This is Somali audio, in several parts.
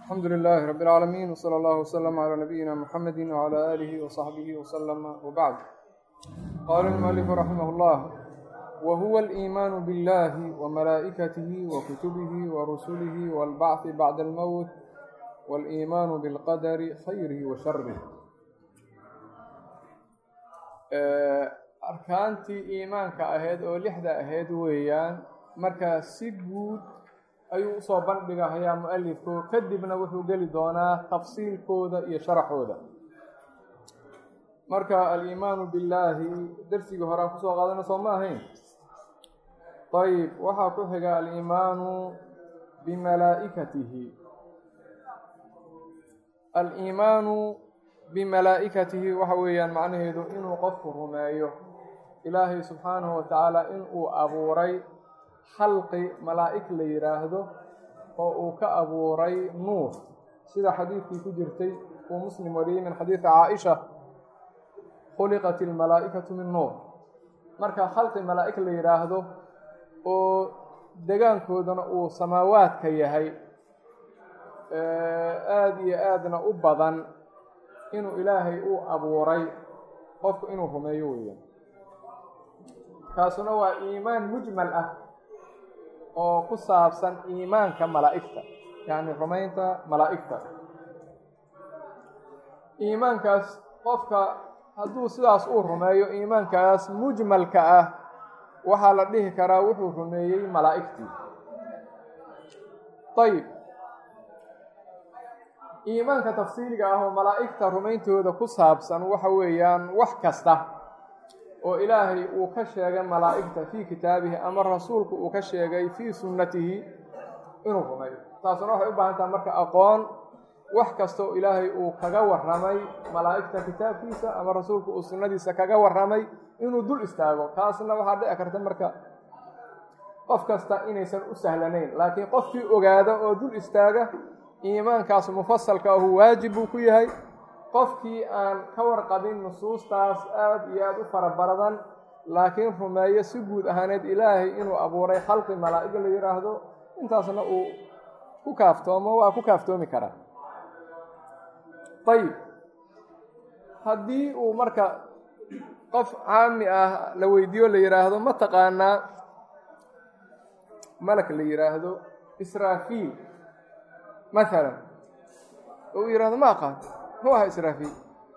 alxamdu لlh rb العaalamiin wslى اllah وslm عlى nabiyina mxamedi وعlى آlih وصaxbih وslm wbعd qala الmؤlif raximah اllah whuwa الإiman bاllah وmalaa'ikatih وkutubih وrusulih wاlbacث bعd اlmowt wاlإiman bاlqadr khayrih وsharih arkaantii iimaanka ahayd oo lixda ahayd weeyaan markaa si guud ayuu usoo bandhigahayaa mu-alifku kadibna wuxuu geli doonaa tafsiilkooda iyo sharaxooda marka aliimaanu billaahi darsigii horaa kusoo qaadana soo ma ahayn ayib waxaa ku xiga aliimaanu bimalaa'ikatihi aliimaanu bimalaa'ikatihi waxa weeyaan macnaheedu inuu qofku rumeeyo ilaahay subxaanahu wa tacaala inuu abuuray khalqi malaa'ig la yidhaahdo oo uu ka abuuray nuur sida xadiidkii ku jirtay uu muslim wariyey min xadiidi caaisha khuliqat ilmalaa'ikatu min nuur marka khalqi malaa'ig la yidhaahdo oo degaankoodana uu samaawaadka yahay aada iyo aadna u badan inuu ilaahay uu abuuray qofku inuu rumeeyo weeyaan kaasuna waa iimaan mujmal ah oo ku saabsan iimaanka malaa'igta yacni rumaynta malaa'igta iimaankaas qofka hadduu sidaas uu rumeeyo iimaankaas mujmalka ah waxaa la dhihi karaa wuxuu rumeeyey malaa'igtii ayib iimaanka tafsiiliga ah oo malaa'igta rumayntooda ku saabsan waxa weeyaan wax kasta oo ilaahay uu ka sheegay malaa'igta fii kitaabihi ama rasuulku uu ka sheegay fii sunnatihi inuu rumeeyo taasuna waxay u baahan taha marka aqoon wax kasta oo ilaahay uu kaga warramay malaa'igta kitaabkiisa ama rasuulku uu sunnadiisa kaga warramay inuu dul istaago taasna waxaa dhici karta marka qof kasta inaysan u sahlanayn laakiin qofkii ogaada oo dul istaaga iimaankaas mufasalka ahu waajib buu ku yahay qofkii aan ka warqabin nusuustaas aada iyo aada u fara baradan laakiin rumeeyo si guud ahaaneed ilaahay inuu abuuray khalqi malaa'ig la yidhaahdo intaasna uu ku kaaftoomo waa ku kaaftoomi karaa ayib haddii uu marka qof caami ah la weydiiyo la yidhaahdo ma taqaanaa malak la yidhaahdo israafiil masalan oo uu yidhahdo ma aqaan muxuu ahaa israafiil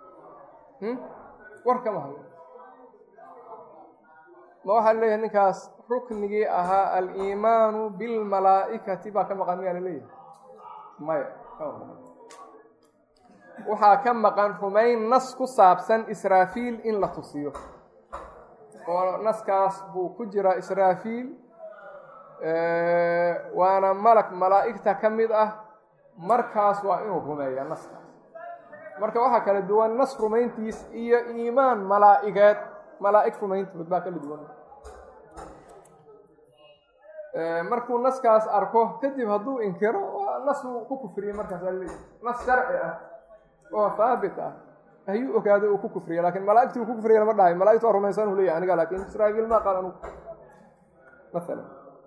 war kama hayo ma waxaa leeyahay ninkaas ruknigii ahaa aliimaanu bilmalaa'ikati baa ka maqan miyaa laleeyahay maya kama maqan waxaa ka maqan rumayn nas ku saabsan israafiil in la tusiyo oo naskaas buu ku jiraa israafiil waana malag malaa'igta ka mid ah markaas waa inuu rumeeya naskaas marka waxaa kala duwan nas rumayntiis iyo iimaan malaa'igeed malaa'ig rumayntood baa kala duwan markuu naskaas arko kadib hadduu inkiro waa nas uu ku kufriyey markaas al nas sharci ah oo haabit ah ayuu ogaado uu ku kufriya lakin malaa'igtii uu ku kufriya lama dhahay malaigta waa rumaysan u leyahy aniga lakin israafiil ma qaal anugu maala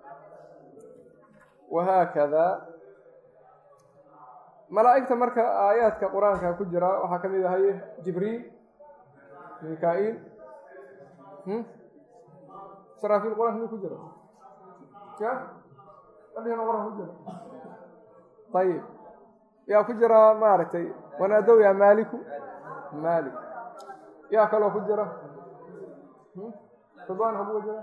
wahaakada malaa'igta marka aayaadka qur-aanka ku jira waxaa ka mid ahay jibriil mika-iil israafiil qur-aanka mi ku jira ya adhihina qur-aanka ku jira ayib yaa ku jira maaragtay wanaadow yaa maaliku maalik yaa kaloo ku jira ridwaan habuga jira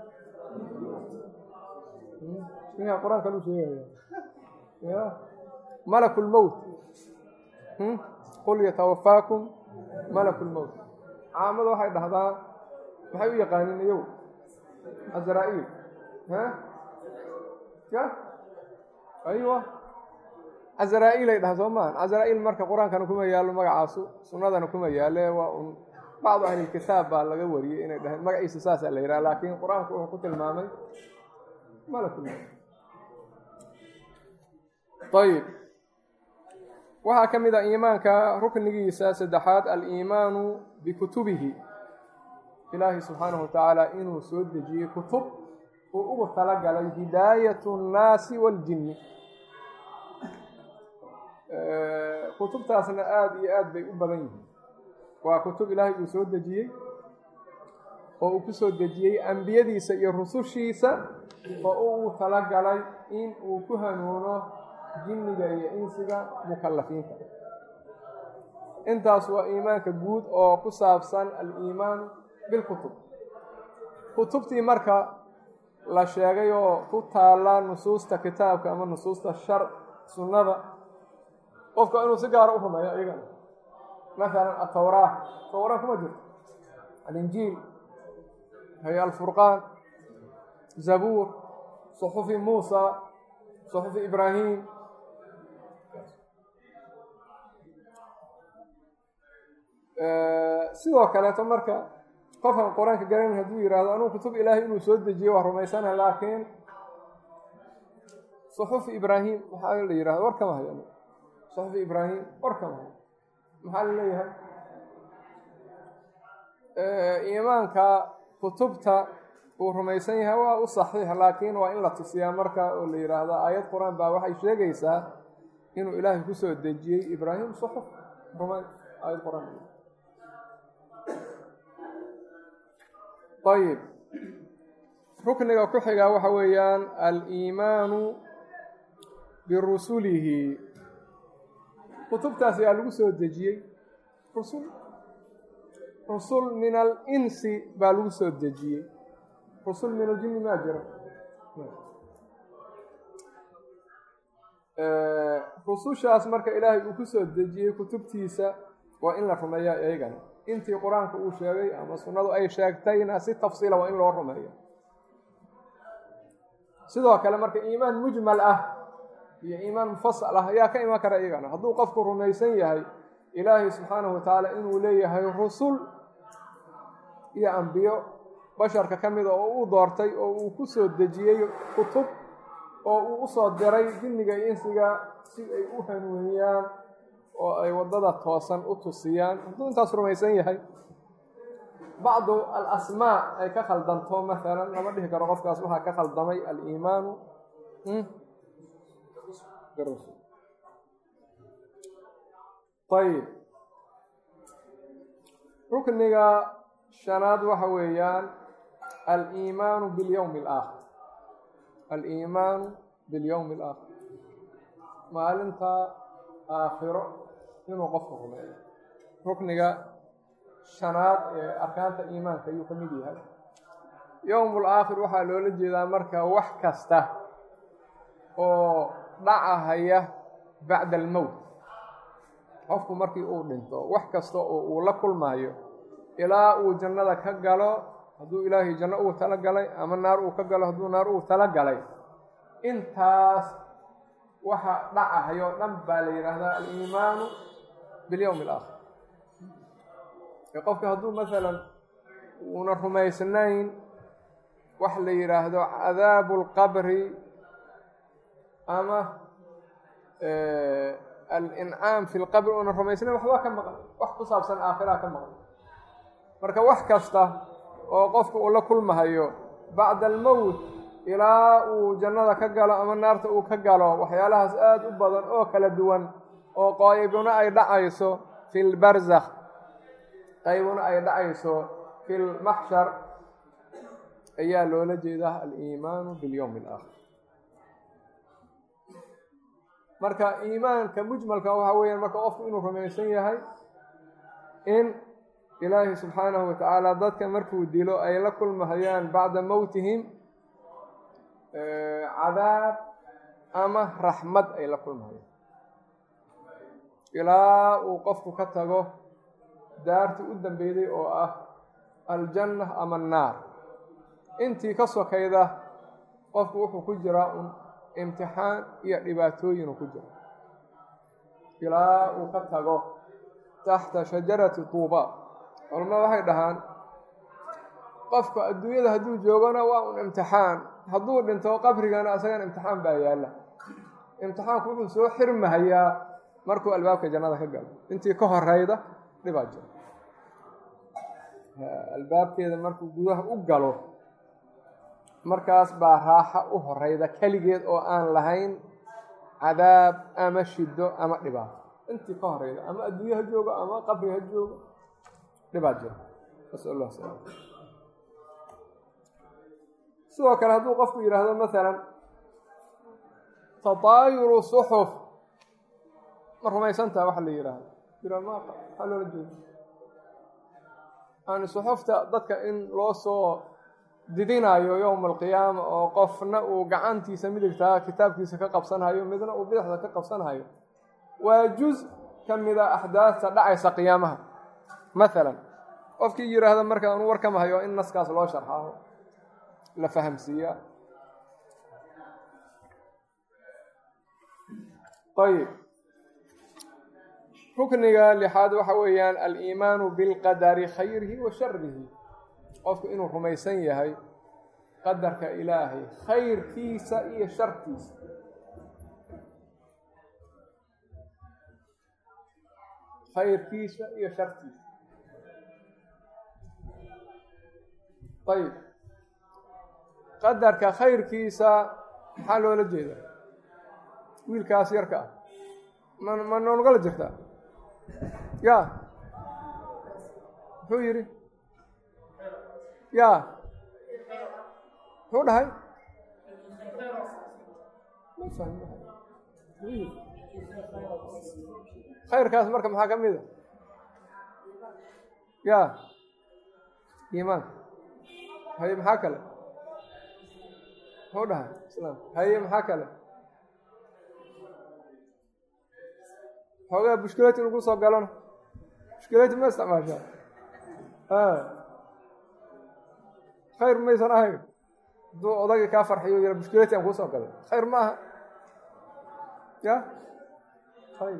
ninkaa qur-aanka lu sheegaya ya malak lmowt qul yatawafaakum malak lmowt caamada waxay dhahdaa maxay u yaqaaniin iyow azraa-iil ya aywa azraa-iil ay dhaha soo maan azraa-iil marka qur-aankana kuma yaallo magacaasu sunnadana kuma yaale waa un bacdu ahlilkitaab baa laga wariyey inay dhaheen magaciisa saasaa la yidhaha laakiin qur-aanku wuxuu ku tilmaamay malakulmowt ayib waxaa ka mid a iimaanka ruknigiisa saddexaad aliimaanu bikutubihi ilaahi subxaanahu watacaala inuu soo dejiyey kutub uu ugu talagalay hidaayat nnaasi waaljinni kutubtaasna aada iyo aad bay u badan yihiin waa kutub ilaahay uu soo dejiyey oo uu ku soo dejiyey ambiyadiisa iyo rusushiisa oo uu talagalay in uu ku hanuuno jinniga iyo insiga mukallafiinta intaas waa iimaanka guud oo ku saabsan al-iimaan bilkutub kutubtii marka la sheegay oo ku taalla nusuusta kitaabka ama nusuusta shar sunnada qofka inuu si gaara u rumeeyo iyagana masalan atawraa tawraa kuma jirto alinjiil hay alfurqaan zabuur suxufi muusa suxufi ibraahim sidoo kaleeto marka qofkan qur-aanka garanay hadduu yihahdo anugu kutub ilaahay inuu soo dejiye waa rumaysana laakiin suxufi ibraahim maxaa la yihahda war kama hayo suxufi ibraahim war kama hayo maxaa la leeyahay iimaanka kutubta uu rumaysan yahay waa u saxiix laakiin waa in la tusiyaa marka oo la yidhaahdo aayad qur-aan baa waxay sheegaysaa inuu ilaahay kusoo dejiyey ibraahim suxuf rumay aayad qur-aan ayib rukniga ku xigaa waxa weeyaan aliimaanu birusulihi kutubtaas ayaa lagu soo dejiyey rusul rusul min alinsi baa lagu soo dejiyey rusul min aljinni maa jira rusushaas marka ilaahay uu ku soo dejiyey kutubtiisa waa in la rumeeyaa iyagana intii qur-aanka uu sheegay ama sunnadu ay sheegtayna si tafsiila waa in loo rumeeyo sidoo kale marka iimaan mujmal ah iyo iimaan mufasal ah ayaa ka iman kara iyagana hadduu qofku rumaysan yahay ilaahay subxaanahu watacaala inuu leeyahay rusul iyo ambiyo basharka ka mida oo uu doortay oo uu ku soo dejiyey kutub oo uu usoo diray jinniga iyo insiga si ay u hanuuniyaan oo ay waddada toosan u tusiyaan hadduu intaas rumaysan yahay bacdu alasmaa ay ka khaldanto maalan lama dhihi karo qofkaas waxaa ka khaldamay aliimaanu ayib rukniga shanaad waxa weeyaan aliimaanu bilyowmi alaakhir aliimaanu bilyowmi alaakhir maalinta aakhiro inuu qofku rumeeyo rukniga shanaad ee arkaanta iimaanka ayuu ka mid yahay yowmul aakhir waxaa loola jeedaa marka wax kasta oo dhacahaya bacda almowt qofku markii uu dhinto wax kasta oo uu la kulmaayo ilaa uu jannada ka galo hadduu ilaahay janno uu tala galay ama naar uu ka galo hadduu naar uu tala galay intaas waxa dhacahayo dhan baa la yidhaahdaa aliimaanu bilyowmi alaakhir qofka hadduu masalan uuna rumaysnayn wax la yidhaahdo cadaabu lqabri ama alincaam fi lqabri uuna rumaysnayn waxbaa ka maqan wax ku saabsan aakhiraa ka maqan marka wax kasta oo qofka uu la kulmahayo bacda almowt ilaa uu jannada ka galo ama naarta uu ka galo waxyaalahaas aada u badan oo kala duwan oo qaybuna ay dhacayso fi lbarzakh qaybuna ay dhacayso fi lmaxshar ayaa loola jeedaa aliimaanu bilyowmi alaakhir marka iimaanka mujmalka waxaa weeyaan marka qofku inuu rumaysan yahay in ilaahi subxaanahu watacaala dadka markuu dilo ay la kulmahayaan bacda mowtihim cadaab ama raxmad ay la kulmahayaan ilaa uu qofku ka tago daartii u dambeyday oo ah aljanna ama annaar intii ka sokayda qofku wuxuu ku jiraa un imtixaan iyo dhibaatooyinuu ku jiro ilaa uu ka tago taxta shajarati tuuba culamada waxay dhahaan qofku adduunyada hadduu joogona waa un imtixaan hadduu dhinto qabrigana asagana imtixaan baa yaalla imtixaanku wuxuu soo xirmahayaa markuu albaabka jannada ka galo intii ka horeyda dhibaa jiro albaabkeeda markuu gudaha u galo markaas baa raaxa u horeyda keligeed oo aan lahayn cadaab ama shido ama dhibaato intii ka horeyda ama adduunye ha joogo ama qabri ha joogo dhibaat jiro nasal allah sala sidoo kale hadduu qofku yidhaahdo masalan tataayuru suxuf ma rumaysantaha waxa la yidhaahdo yira ma maxaa loola jeeda yani suxufta dadka in loo soo didinayo yowma alqiyaama oo qofna uu gacantiisa midigtaa kitaabkiisa ka qabsanhayo midna uu bidixda ka qabsanhayo waa juz ka mida axdaasta dhacaysa qiyaamaha masalan qofkii yidhaahda marka anu warkama hayo in naskaas loo sharxaaho la fahamsiiyaa ayib rukniga lixaad waxa weeyaan aliimaanu bilqadari khayrihi wa sharihi qofku inuu rumaysan yahay qadarka ilaahay khayrkiisa iyo sharkiisa khayrkiisa iyo sharkiisa ayib qadarka khayrkiisa maxaa loola jeeda wiilkaas yarka ah ma ma noolgala jirtaa ya muxuu yidhi ya muxuu dhahay khayrkaas marka maxaa ka mida ya iimaanka haye maxaa kale muxuu dhahay islaam haye maxaa kale xoogaa bushkilayti lagu soo galona bushkilayti ma isticmaashaa khayr maysan ahayn hadduu odagii kaa farxiyo yara bushkilayti aan kuusoo galay khayr ma aha ya khayr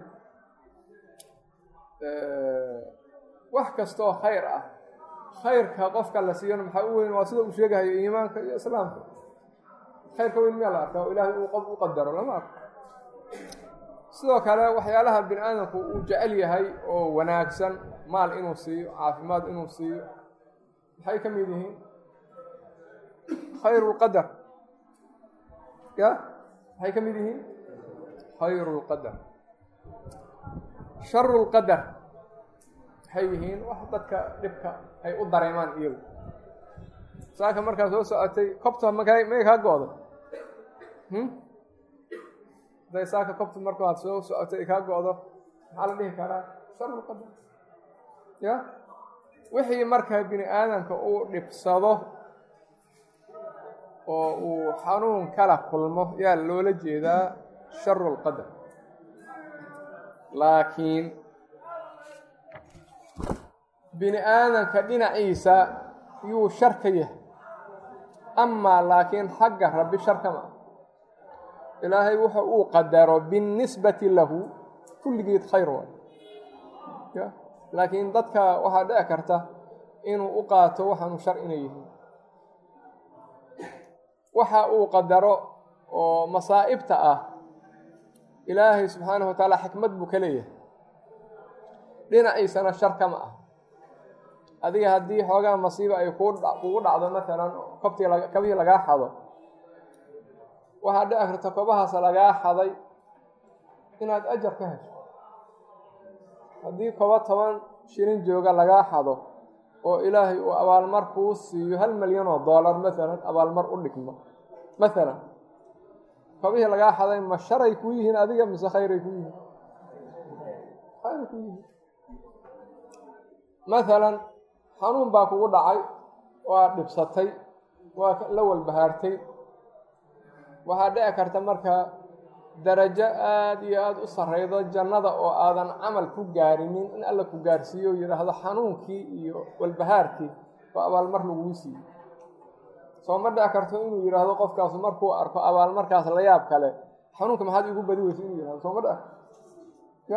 wax kastaoo khayr ah khayrka qofka la siiyana maxaa u weyn waa sida uu sheegahayo iimaanka iyo islaamka khayrka weyn miyaa la arkaa oo ilaahay uu qof u qadaro lama arko sidoo kale waxyaalaha bini aadamku uu jecel yahay oo wanaagsan maal inuu siiyo caafimaad inuu siiyo maxay ka mid yihiin khayru lqadar ya maxay ka mid yihiin khayru lqadar sharu lqadar maxay yihiin wax dadka dhibka ay u dareemaan iyagu saaka markaa soo socotay kobta maka may kaa go-da haday saaka kobta marka aad soo socotay ay kaa go-do maxaa la dhihi karaa sharu lqadar ya wixii markaa bini aadamka uu dhibsado oo uu xanuun kala kulmo yaa loola jeedaa sharu lqadar laakiin bini aadamka dhinaciisa yuu shar ka yahay amaa laakiin xagga rabbi sharka ma ah ilaahay wuxa uu qadaro binnisbati lahu kulligeed khayr waay ya laakiin dadka waxaa dhici karta inuu u qaato waxaanu shar inay yihiin waxa uu qadaro oo masaa'ibta ah ilaahay subxaanahu wa tacaala xikmad buu ka leeyahay dhinaciisana shar kama ah adiga haddii xoogaa masiiba ay kugu dhacdo maalan kobtii kabihii lagaa xado waxaa dhici karta kobahaas lagaa xaday inaad ajar ka hesho haddii kobo toban shilin jooga lagaa xado oo ilaahay uu abaalmar kuu siiyo hal milyan oo dollar maalan abaalmar u dhigmo maalan kobihii lagaa xaday ma sharay ku yihiin adiga mise khayray ku yihiin khayray ku yihiin maalan xanuun baa kugu dhacay waa dhibsatay waa la walbahaartay waxaa dhici karta marka darajo aada iyo aada u sarreydo jannada oo aadan camal ku gaarinin in alla ku gaarsiiyo o yidhaahdo xanuunkii iyo walbahaarkii oo abaalmar laguu siiyo soo ma dhici karto inuu yidhaahdo qofkaasu markuu arko abaalmarkaas la yaab kale xanuunka maxaad igu badi weysa inuu yihahdo soo ma dhici ya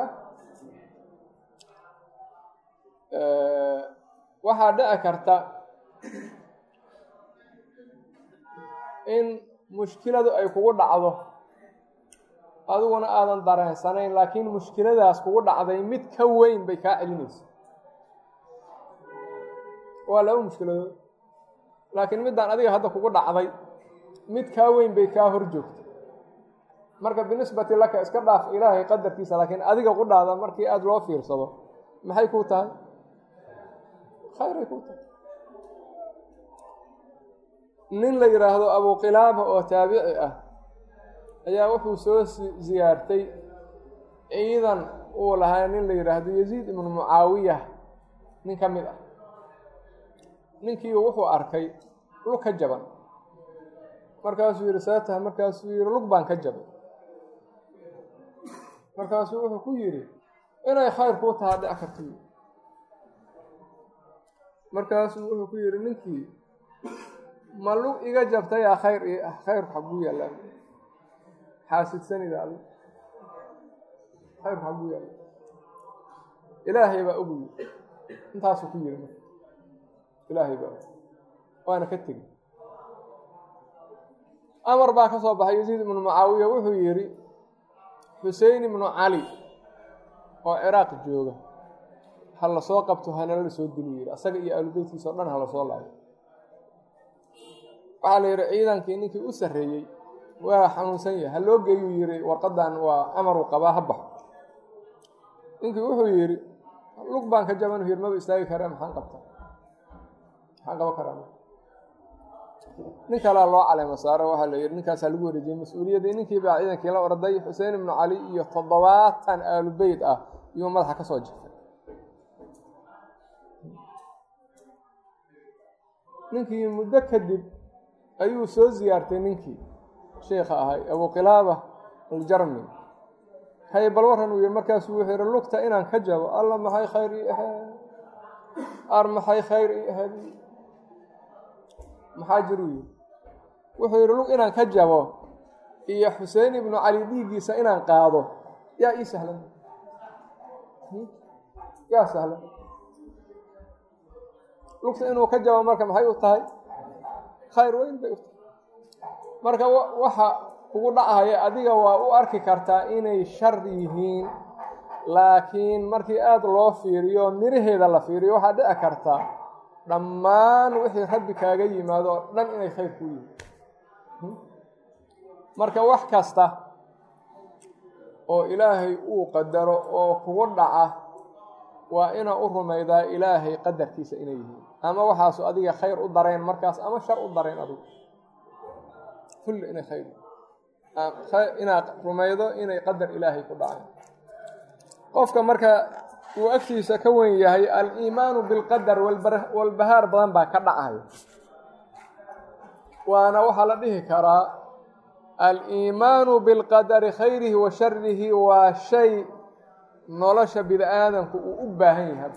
waxaa dhici karta in mushkiladu ay kugu dhacdo adiguna aadan dareensanayn laakiin mushkiladaas kugu dhacday mid ka weyn bay kaa celinaysa waa laba mushkiladood laakiin middaan adiga hadda kugu dhacday mid kaa weyn bay kaa hor joogtay marka binisbati laka iska dhaaf ilaahay qadarkiisa laakiin adiga qudhaada markii aada loo fiirsado maxay kuu tahay khayray kuu tahay nin la yidhaahdo abuqilaaba oo taabici ah ayaa wuxuu soo siyaartay ciidan uu lahaa nin la yidhaahdo yaziid ibnu mucaawiya nin ka mid ah ninkii wuxuu arkay lug ka jaban markaasuu yidhi seetaha markaasuu yidhi lug baan ka jabay markaasuu wuxuu ku yidhi inay khayr kuu tahaa dhic karto markaasuu wuxuu ku yidhi ninkii ma lug iga jabtayaa khayr i ah khayrku xaguu yaallaa xaasidsanida adi khayrku xaguu yaalla ilaahay baa oguyi intaasuu ku yidhi marka ilaahay baa waana ka tegi amar baa ka soo baxay yaziid ibnu mucaawiya wuxuu yidhi xusein ibnu cali oo ciraaq jooga ha la soo qabto hana la soo dili yidhi asaga iyo aalubeytkiisa o dhan ha la soo laayo waxaa la yidhi ciidankii ninkii u sarreeyey waa xanuunsan yahay ha loo geeyuu yidhi warqadan waa amaruu qabaa ha baxo ninkii wuxuu yidhi lug baan ka jaban yidhi maba istaagi karee maxaan qabta maxaan qaban karaa nin kalea loo caleemo saaro waxaa la yidhi ninkaasaa lagu wareejiyey mas-uuliyaddii ninkii baa ciidankii la orday xuseen ibnu cali iyo toddobaatan aalubeyt ah iyuu madaxa ka soo jifay ninkii muddo kadib ayuu soo siyaartay ninkii sheikha ahay abuqilaaba aljarmi hay bal waran uu yihi markaasuu wuxuu yihi lugta inaan ka jabo alla maxay khayr ii ahayd ar maxay khayr ii ahayd maxaa jiruu yihi wuxuu yidhi lug inaan ka jabo iyo xuseen ibnu cali dhiiggiisa inaan qaado yaa ii sahlan yaa sahlan lugta inuu ka jabo marka maxay u tahay khayr weyn bay u tahay marka waxa kugu dhacaya adiga waa u arki kartaa inay shar yihiin laakiin markii aada loo fiiriyo miraheeda la fiiriyo waxaa dhici kartaa dhammaan wixii rabbi kaaga yimaado oo dhan inay khayr ku yihiin marka wax kasta oo ilaahay uu qadaro oo kugu dhaca waa inaa u rumaydaa ilaahay qadarkiisa inay yihiin ama waxaasu adiga khayr u dareen markaas ama shar u dareen adigu kulli inay khayr inaad rumaydo inay qadar ilaahay ku dhaceen qofka marka uu agtiisa ka wen yahay aliimaanu bilqadar walbahaar badan baa ka dhacayo waana waxaa la dhihi karaa aliimaanu bilqadari khayrihi wa sharihi waa shay nolosha bini aadamku uu u baahan yahay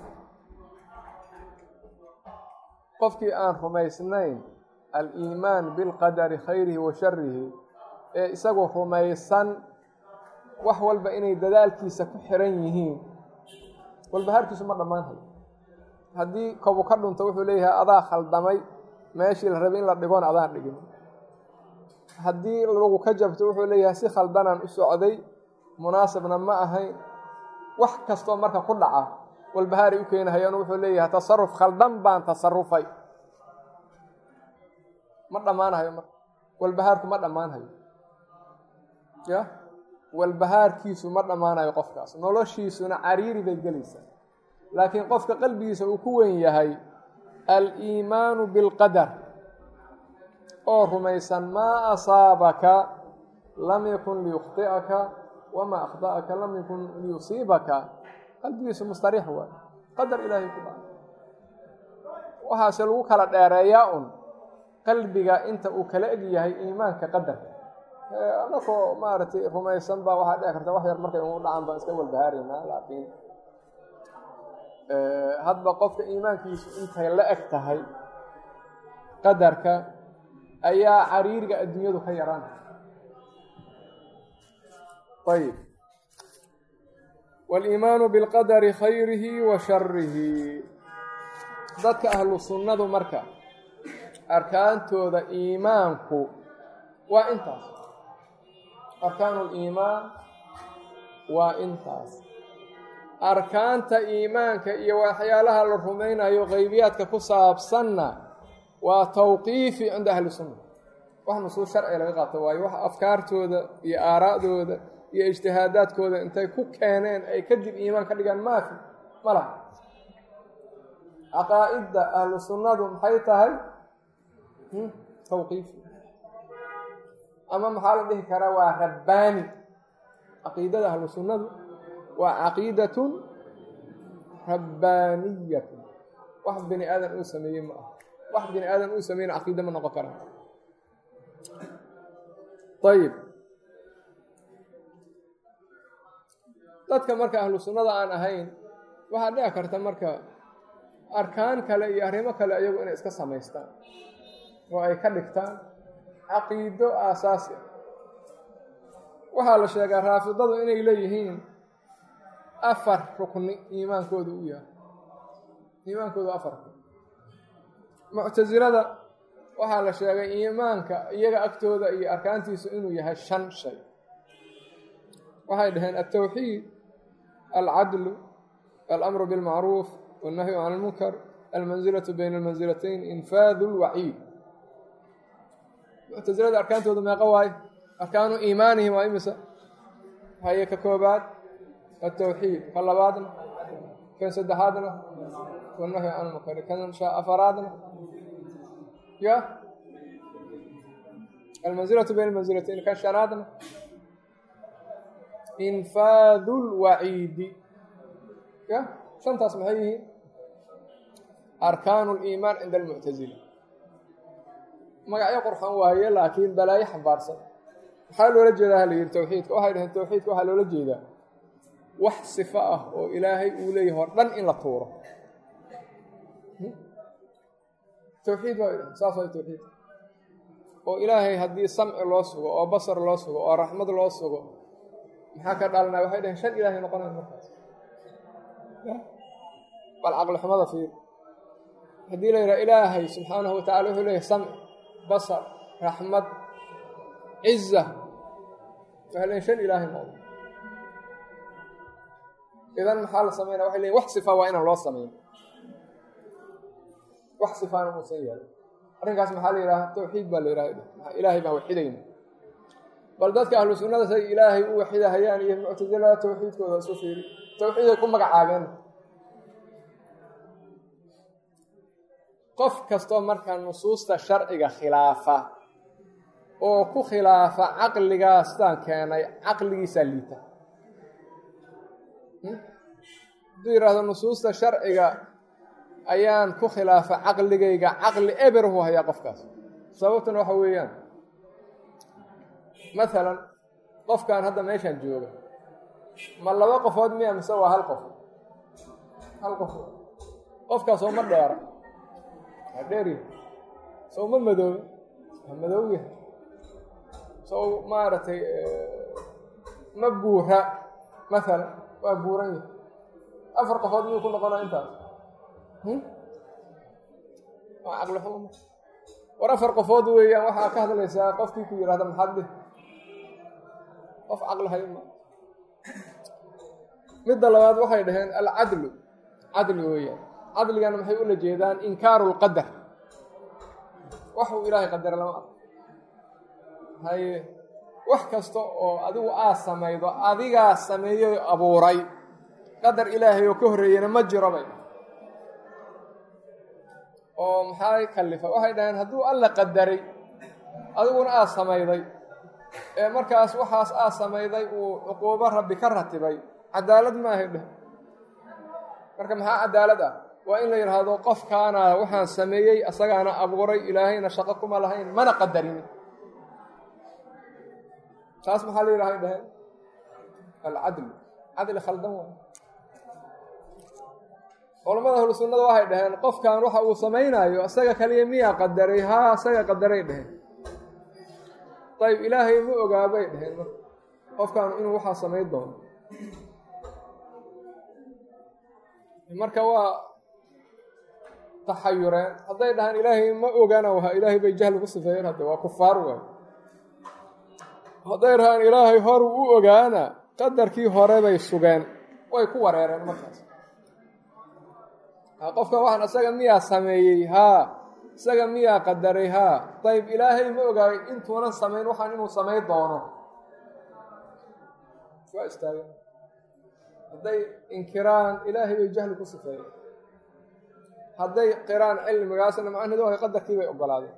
qofkii aan rumaysnayn aliimaan bilqadari khayrihi wa sharihi ee isagu rumaysan wax walba inay dadaalkiisa ku xiran yihiin walbahaarkiisu ma dhammaanhayo haddii kobu ka dhunto wuxuu leeyahay adaa khaldamay meeshii la rabay in la dhigoon adaan dhigin haddii lagu ka jabto wuxuu leeyahay si khaldanaan u socday munaasibna ma ahayn wax kastoo marka ku dhaca walbahaaray u keenahayaan wuxuu leeyahay tasaruf khaldan baan tasarufay ma dhammaanahayo marka walbahaarku ma dhammaanhayo ya walbahaarkiisu ma dhammaanayo qofkaas noloshiisuna cariiri bay gelaysaa laakiin qofka qalbigiisa uu ku wen yahay aliimaanu bilqadar oo rumaysan maa asaabaka lam yakun liyukhطi'aka wamaa akhda'aka lam yakun liyusiibaka qalbigiisu mustariix waay qadar ilaahay ku dhaca waxaase lagu kala dheereeyaa un qalbiga inta uu kala eg yahay iimaanka qadarka anakoo maaragtay rumaysan baa waxaa dhici karta wax yar markay ugu dhacaan baan iska walbahaaraynaa laakiin hadba qofka iimaankiisu intay la eg tahay qadarka ayaa cariiriga adduunyadu ka yaraan ayb waliimaanu bilqadari khayrihi wa sharihi dadka ahlu sunnadu marka arkaantooda iimaanku waa intaas arkaanu liimaan waa intaas arkaanta iimaanka iyo waxyaalaha la rumaynayo qeybiyaadka ku saabsanna waa tawqiifi cinda ahli sunna wax nusuus sharciga laga qaato waayo wax afkaartooda iyo aaraa'dooda iyo ijtihaadaadkooda intay ku keeneen ay kadib iimaan ka dhigaan maafi ma laha caqaa'idda ahlu sunnadu maxay tahay tawqiifi ama maxaa la dhihi karaa waa rabbaani caqiidada ahlu sunnadu waa caqiidatun rabbaaniyatun wax bini aadan uu sameeyey ma aha wax bini aadan uu sameeyena caqiida ma noqon karaa ayib dadka marka ahlu sunnada aan ahayn waxaa dhici karta marka arkaan kale iyo arrimo kale ayagu inay iska samaystaan oo ay ka dhigtaan caqiido aasaasi ah waxaa la sheegaa raafidadu inay leeyihiin afar rukni iimaankooda u yahay iimaankooda afar muctasilada waxaa la sheegay iimaanka iyaga agtooda iyo arkaantiisu inuu yahay shan shay waxay dhaheen altawxiid alcadlu alamru bilmacruuf wannahyu can almunkar almansilatu bayna almansilatayn infaadu lwaciid muctasilada arkaantooda meeqa waaye arkaanu iimaanihim waa imisa haye ka koobaad altawxiid ka labaadna kan saddexaadna wannahyu can almunkar kan afaraadna ya almansilatu bayna almansilatayn kan shanaadna infaadu lwaciidi ya shantaas maxay yihiin arkaanu liimaan cinda almuctasila magacyo qurxan waaye laakiin balaayo xambaarsan maxaa loola jeedaa hala yidhi tawxiidka waxay dhaheen tawxiidka waxaa loola jeedaa wax sifo ah oo ilaahay uu leeyahay o dhan in la tuuro tawxiid waa idhahen saas way tawxiid oo ilaahay haddii samci loo sugo oo basar loo sugo oo raxmad loo sugo maxaa ka dhalanaya waxay dhaheen shan ilaahay noqonayo markaas bal caqli xumada fiir haddii la yidhaha ilaahay subxaanahu watacala wuxuu leeyahay samci basar raxmad ciza waxay leeyiin shan ilaahay noqdo idan maxaa la sameynaya waxay leeyiin wax sifa waa inaan loo samayn wax sifaana muusan yeelin arrinkaas maxaa la yidhaha tawxiid baa la yidhaha ilaahay baan waxidayna bal dadka ahlu sunnada say ilaahay u waxidahayaan iyo muctasilada tawxiidkooda isu fiiri tawxiiday ku magacaabeen qof kastoo markaa nusuusta sharciga khilaafa oo ku khilaafa caqligaastaan keenay caqligiisaa liita hadduu yidhaahdo nusuusta sharciga ayaan ku khilaafa caqligayga caqli eberhu hayaa qofkaas sababtuna waxa weeyaan masalan qofkan hadda meeshaan jooga ma laba qofood miya mise waa hal qof hal qof qofkaas oo ma dheera waa dheeryahay sow ma madoobe waa madow yahay sow maaragtay ma buura masalan waa buuran yahay afar qofood miyuu ku noqonaa intaas waa caqli xumo war afar qofood weeyaan waxaa ka hadlaysaa qofkii ku yidhahda maxaad dhih qof caqli hayo ma midda labaad waxay dhaheen alcadlu cadli weeyaan cadligana maxay ula jeedaan inkaaru lqadar waxuu ilaahay qadara lama arko haye wax kasta oo adigu aad samaydo adigaa sameeyey abuuray qadar ilaahay oo ka horreeyena ma jiro bay oo maxaa kallifa waxay dhaheen hadduu alla qadaray adiguna aad samayday ee markaas waxaas aad samayday uu cuquubo rabbi ka ratibay cadaalad maahay dheh marka maxaa cadaalad ah waa in la yidhaahdo qofkaana waxaan sameeyey asagaana abuuray ilaahayna shaqo kuma lahayn mana qadarin taas maxaa la yidhahay dhaheen alcadlu cadli khaldan waay culamada ahlu sunnada waxay dhaheen qofkan waxa uu samaynayo isaga kaliya miyaa qadaray haa isaga qadaray dheheen ayib ilaahay ma ogaabay dheheen marka qofkan inuu waxaa samayn doono marka waa taxayureen hadday dhahaan ilaahay ma ogana waha ilaahay bay jahli ku sifeeyeen hadde waa kufaar waay hadday dhahaan ilaahay horu u ogaana qadarkii hore bay sugeen way ku wareereen markaas qofkan waxaan isaga miyaa sameeyey haa isaga miyaa qadaray haa dayb ilaahay ma ogaay intuunan samayn waxaan inuu samayn doono waa istaagen hadday inkiraan ilaahay bay jahli ku sifeeyeen hadday qiraan cilmigaasna macnaheedu waa qadarkii bay ogolaadeen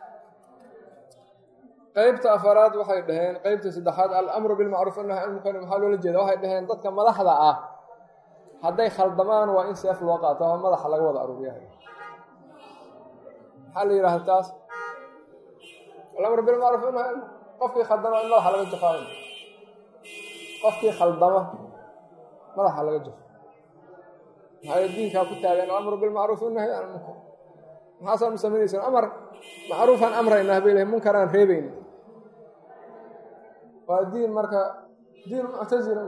qeybta afaraad waxay dhaheen qeybta saddexaad alamru bilmacruuf annahy almunkar maxaa loola jeeda waxay dhaheen dadka madaxda ah hadday khaldamaan waa in seef loo qaato oo madaxa laga wada aruuriyahay maxaa la yidhahda taas alamru bilmacruuf annahy qofkii khaldama in madaxa laga jafaayo qofkii khaldama madaxa laga jafo maxaa diinkaa ku taagan alamru bilmacruuf annahy almunkar maxaasaanu samaynaysaan amar macruufaan amraynaa bay lehay munkar aan reebayna waa diin marka diin muctazila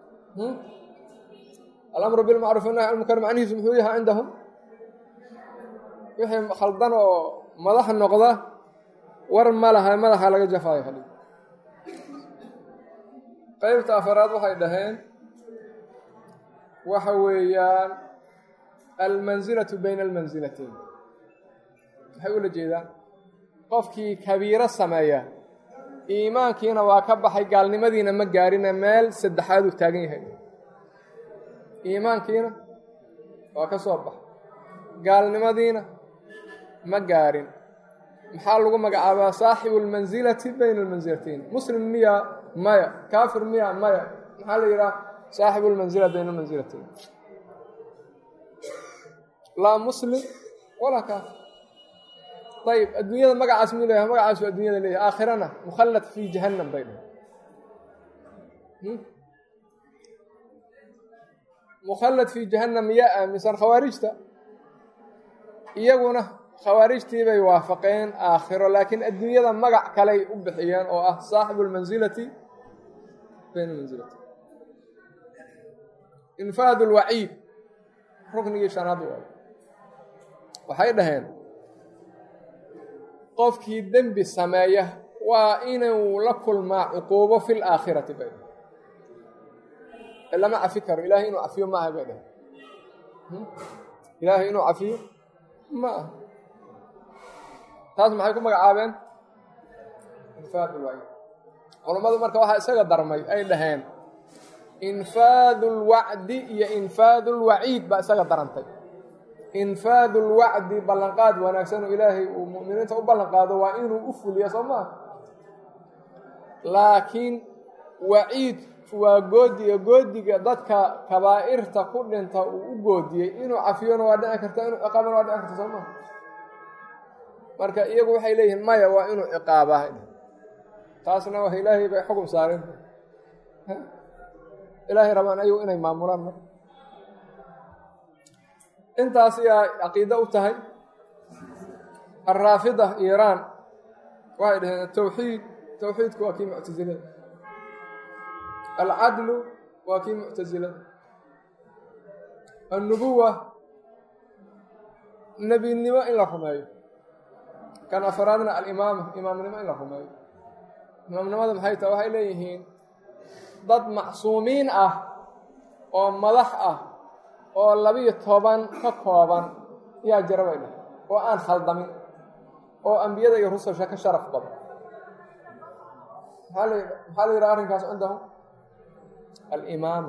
alamru bilmacruuf annahy almunkar macnihiisu muxuu yahay cindahum wixii khaldan oo madax noqda war ma laha madaxa laga jafaayo kali qeybta afaraad waxay dhaheen waxa weeyaan almansilatu bayna almansilatayn maxay ula jeedaan qofkii kabiiro sameeya iimaankiina waa ka baxay gaalnimadiina ma gaarina meel saddexaad uu taagan yahay iimaankiina waa ka soo baxay gaalnimadiina ma gaarin maxaa lagu magacaabaa saaxibu almansilati bayna almansilatayn muslim miya maya kaafir miya maya maxaa la yidhaha saaxibu lmansila bayna almansilatayn laa muslim walaa kaafir ayb adduunyada magacaas muu leeyahay magacaasu adduunyada leeyahay aakhirana mukhallad fii jahannam bay dhahay mukhallad fii jahannam yaa aaminsan khawaarijta iyaguna khawaarijtii bay waafaqeen aakhiro laakiin adduunyada magac kaley u bixiyeen oo ah saaxibu lmansilati bayna mansilati infaad lwaciid ruknigii shanaad waay waxay dhaheen qofkii dembi sameeya waa inuu la kulmaa cuquubo fi laakhirati bay dhaheen lama cafi karo ilaahay inuu cafiyo ma aha bay dhaheen ilaahay inuu cafiyo ma aha taas maxay ku magacaabeen infaad lwaciid culammadu marka waxaa isaga darmay ay dhaheen infaadu lwacdi iyo infaadu lwaciid baa isaga darantay infaadu lwacdi ballanqaad wanaagsan oo ilaahay uu mu'miniinta u ballanqaado waa inuu u fuliya soo maa laakiin waciid waa goodiga goodiga dadka kabaa'irta ku dhinta uu u goodiyey inuu cafiyona waa dhici karta inuu ciqaabana waa dhici karta soo maa marka iyagu waxay leeyihiin maya waa inuu ciqaabaa taasna wa ilaahay bay xukun saareen ilaahay rabaan ayagu inay maamulaan mar intaas ayaa caqiide u tahay alraafida iiraan waxay dhaheen atawxiid tawxiidku waa kii muctasilada alcadlu waa kii muctasilada annubuwa nebinimo in la rumeeyo kan afaraadna alimaama imaamnimo in la rumeeyo imaamnimada maxay tahay waxay leeyihiin dad macsuumiin ah oo madax ah oo labiyo toban ka kooban yaa jira bay dhahay oo aan khaldamin oo ambiyada iyo rususha ka sharaf badan maxaa la maxaa la yidhaha arrinkaas cindahum alimaama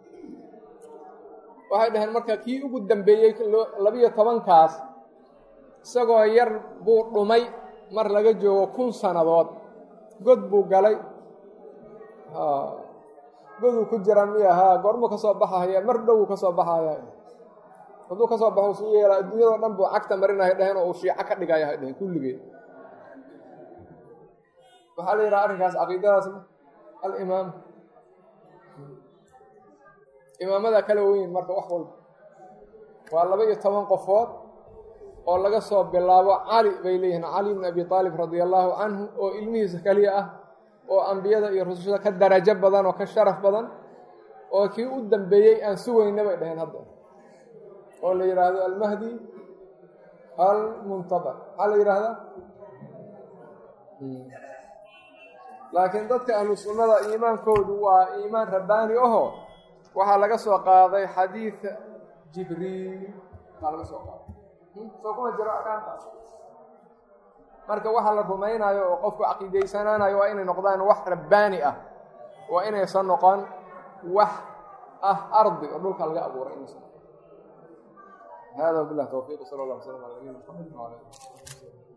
waxay dhaheen marka kii ugu dambeeyey labiyo tobankaas isagoo yar buu dhumay mar laga joogo kun sannadood god buu galay goduu ku jira miya haa goormuu ka soo baxahaya mar dhowuu ka soo baxaya hadduu ka soo baxo suu yeelaa adduunyadao dhan buu cagta marinahay dhaheen oo uu shiico ka dhigaya hay dhaheen kulligeed waxaa la yidhaha arrinkaas caqiidadaasna alimaam imaamada kala weyn marka wax walba waa laba iyo toban qofood oo laga soo bilaabo cali bay leeyihiin cali bn abi aalib radia allaahu canhu oo ilmihiisa keliya ah oo ambiyada iyo rusushada ka darajo badan oo ka sharaf badan oo kii u dambeeyey aan sugayna bay dhaheen hadda oo la yidhaahdo almahdi almuntabar maxaa la yidhaahdaa laakiin dadka ahlu sunnada iimaankoodu waa iimaan rabbaani aho waxaa laga soo qaaday xadiida jibriil baa laga soo qaaday soo kuma jiro arkaantaas marka waxa la rumaynayo oo qofku caqiidaysanaanayo waa inay noqdaan wax rabbaani ah waa inaysan noqon wax ah ardi oo dhulka laga abuuray inaysan noqon hada wabilah tawfiiq sala allah slam ala nabiyina maxamed wala ali